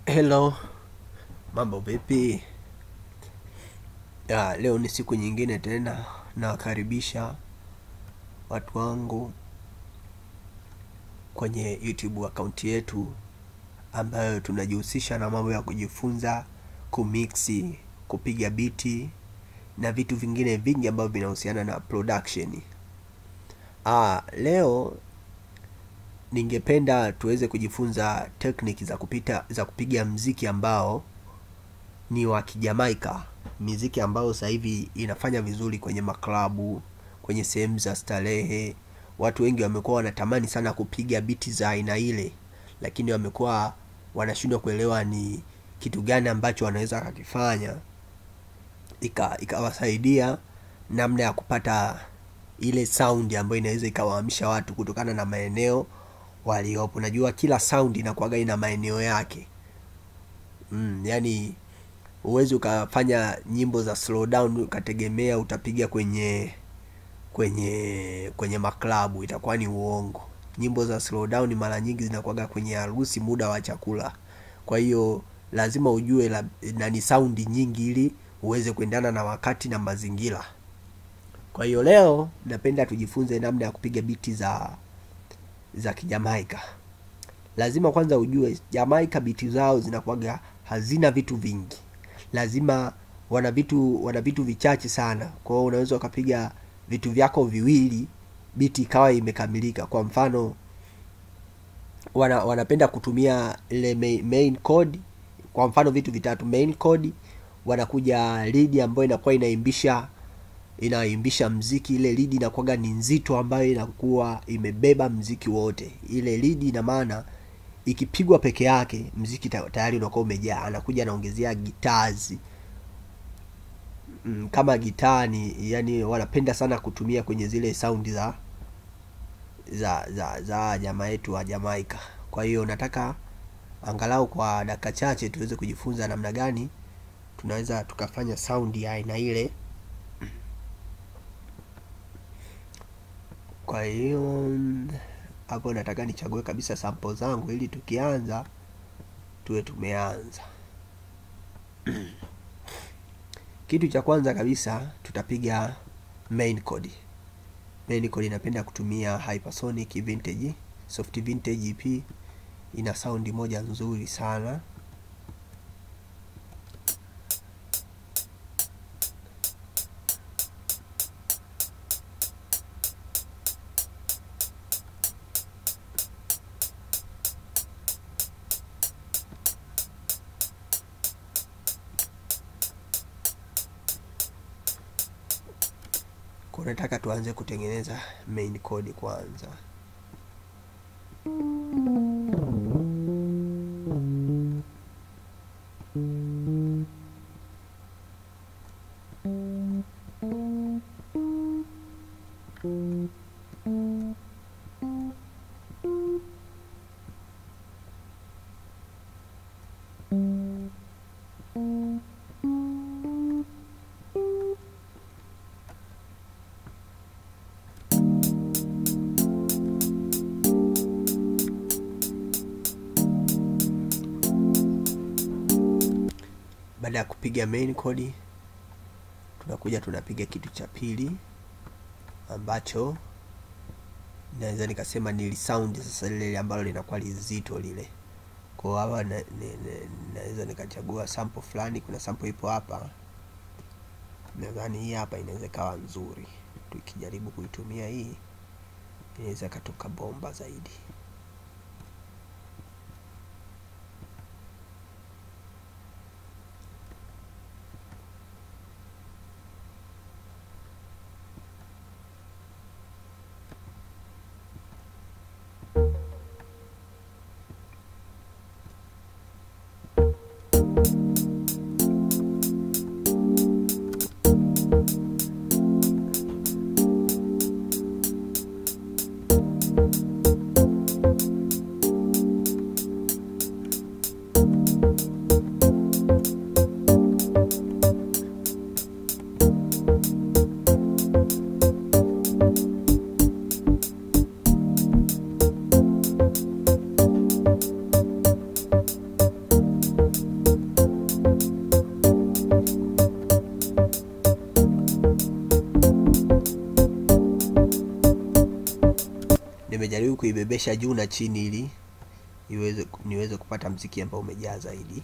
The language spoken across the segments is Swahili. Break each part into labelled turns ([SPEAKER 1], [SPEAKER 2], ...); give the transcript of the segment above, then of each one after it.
[SPEAKER 1] Hello, mambo vipi? Ya, leo ni siku nyingine tena, nawakaribisha watu wangu kwenye YouTube akaunti yetu ambayo tunajihusisha na mambo ya kujifunza kumixi, kupiga biti na vitu vingine vingi ambavyo vinahusiana na production. Ah, leo ningependa tuweze kujifunza technique za kupita za kupiga mziki ambao ni wa kijamaika miziki ambayo sasa hivi inafanya vizuri kwenye maklabu kwenye sehemu za starehe watu wengi wamekuwa wanatamani sana kupiga biti za aina ile lakini wamekuwa wanashindwa kuelewa ni kitu gani ambacho wanaweza wakakifanya ika ikawasaidia namna ya kupata ile sound ambayo inaweza ikawaamsha watu kutokana na maeneo waliopo najua kila sound inakuwaga ina maeneo yake mm, yani huwezi ukafanya nyimbo za slow down ukategemea utapiga kwenye kwenye kwenye maklabu itakuwa ni uongo nyimbo za slow down mara nyingi zinakuwaga kwenye harusi muda wa chakula kwa hiyo lazima ujue la, na ni saundi nyingi ili uweze kuendana na wakati na mazingira kwa hiyo leo napenda tujifunze namna ya kupiga biti za za kijamaika lazima kwanza ujue jamaika biti zao zinakuwaga hazina vitu vingi lazima wana vitu wana vitu vichache sana kwa hiyo unaweza ukapiga vitu vyako viwili biti ikawa imekamilika kwa mfano wana, wanapenda kutumia ile main, main code kwa mfano vitu vitatu main code wanakuja lead ambayo inakuwa inaimbisha inaimbisha mziki ile lead inakuwaga ni nzito ambayo inakuwa imebeba mziki wote ile lead ina maana ikipigwa peke yake mziki ta- tayari unakuwa umejaa anakuja anaongezea gitazi mm, kama gitaa ni yani wanapenda sana kutumia kwenye zile saundi za za za za jamaa yetu wa Jamaika. Kwa hiyo nataka angalau kwa dakika chache tuweze kujifunza namna gani tunaweza tukafanya saundi ya aina ile. Kwa hiyo mm, hapo nataka nichague kabisa sample zangu ili tukianza tuwe tumeanza. Kitu cha kwanza kabisa tutapiga main code. Main code inapenda kutumia Hypersonic Vintage, Soft Vintage EP ina saundi moja nzuri sana. Kwa nataka tuanze kutengeneza main code kwanza. Baada ya kupiga main code, tunakuja tunapiga kitu cha pili ambacho naweza nikasema ni sound sasa lile ambalo linakuwa lizito lile. Kwa hapa na- ni- ni- naweza nikachagua sample fulani, kuna sample ipo hapa, nadhani hii hapa inaweza ikawa nzuri. Tukijaribu kuitumia hii inaweza ikatoka bomba zaidi. naibebesha juu na chini ili iweze niweze kupata mziki ambao umejaa zaidi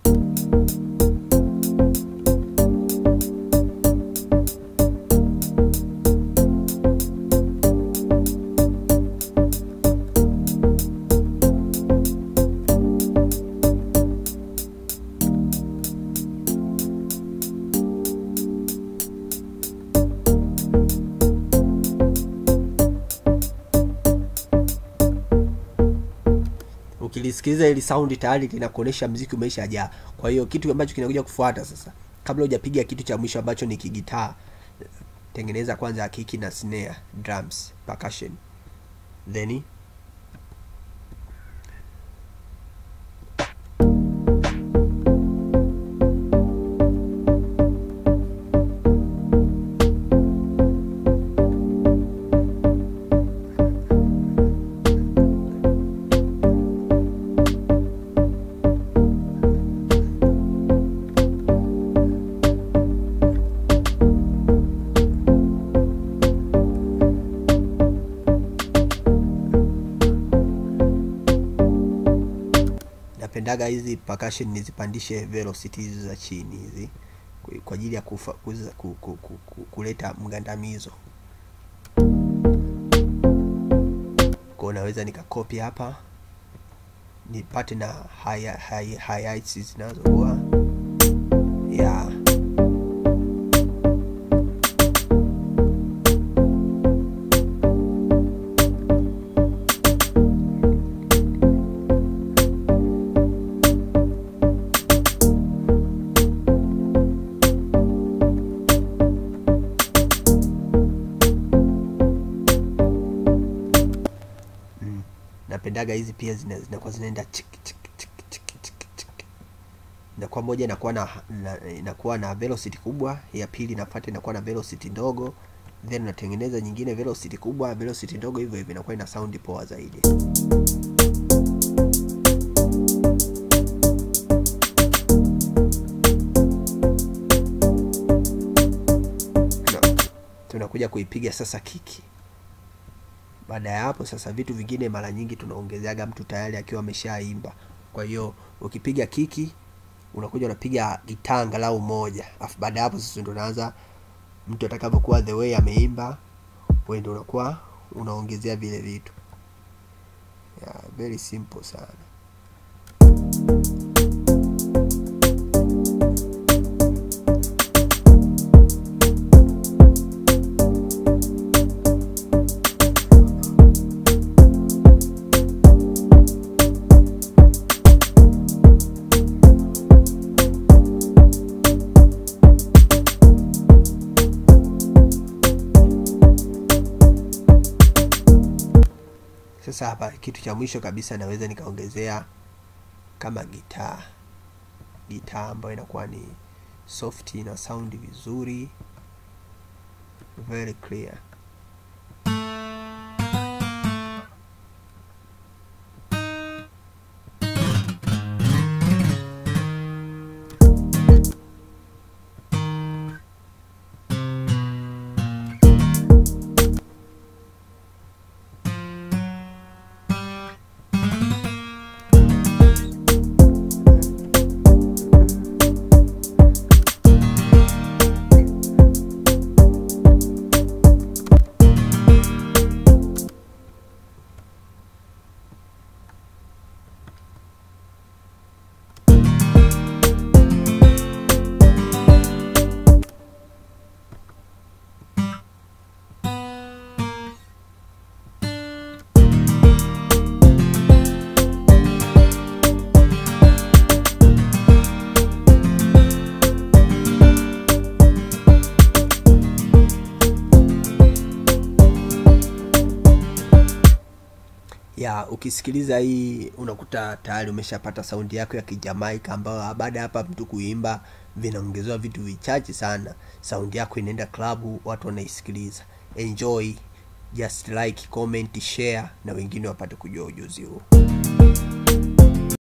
[SPEAKER 1] ukilisikiliza ili saundi tayari linakuonyesha mziki umeshajaa kwa hiyo kitu ambacho kinakuja kufuata sasa kabla hujapiga kitu cha mwisho ambacho ni kigitaa tengeneza kwanza kiki na snare drums percussion then napendaga hizi percussion nizipandishe velocity hizi za chini hizi kwa- kwa ajili ya kufa, kuza, ku, ku, ku, ku, kuleta mgandamizo kwa naweza nikakopi hapa nipate na high, high, highlights zinazokuwa yeah. mm. napendaga hizi pia zina- zinakuwa zinaenda chik, chik, chik, chik, chik, chik. inakuwa moja inakuwa na, na inakuwa na velocity kubwa ya pili inafuata inakuwa na velocity ndogo then unatengeneza nyingine velocity kubwa velocity ndogo hivyo hivyo inakuwa ina sound poa zaidi Tuna- tunakuja kuipiga sasa kiki baada ya hapo sasa vitu vingine mara nyingi tunaongezeaga mtu tayari akiwa ameshaimba kwa hiyo ukipiga kiki unakuja unapiga gitaa angalau moja afu baada ya hapo sasa ndo unaanza mtu atakapokuwa the way ameimba wewe ndo unakuwa unaongezea vile vitu yeah, very simple sana sasa hapa kitu cha mwisho kabisa naweza nikaongezea kama gitaa gitaa ambayo inakuwa ni soft na sound vizuri very clear ya ukisikiliza hii unakuta tayari umeshapata saundi yako ya kijamaika ambayo baada ya hapa mtu kuimba vinaongezewa vitu vichache sana saundi yako inaenda klabu watu wanaisikiliza enjoy just like comment share na wengine wapate kujua ujuzi huu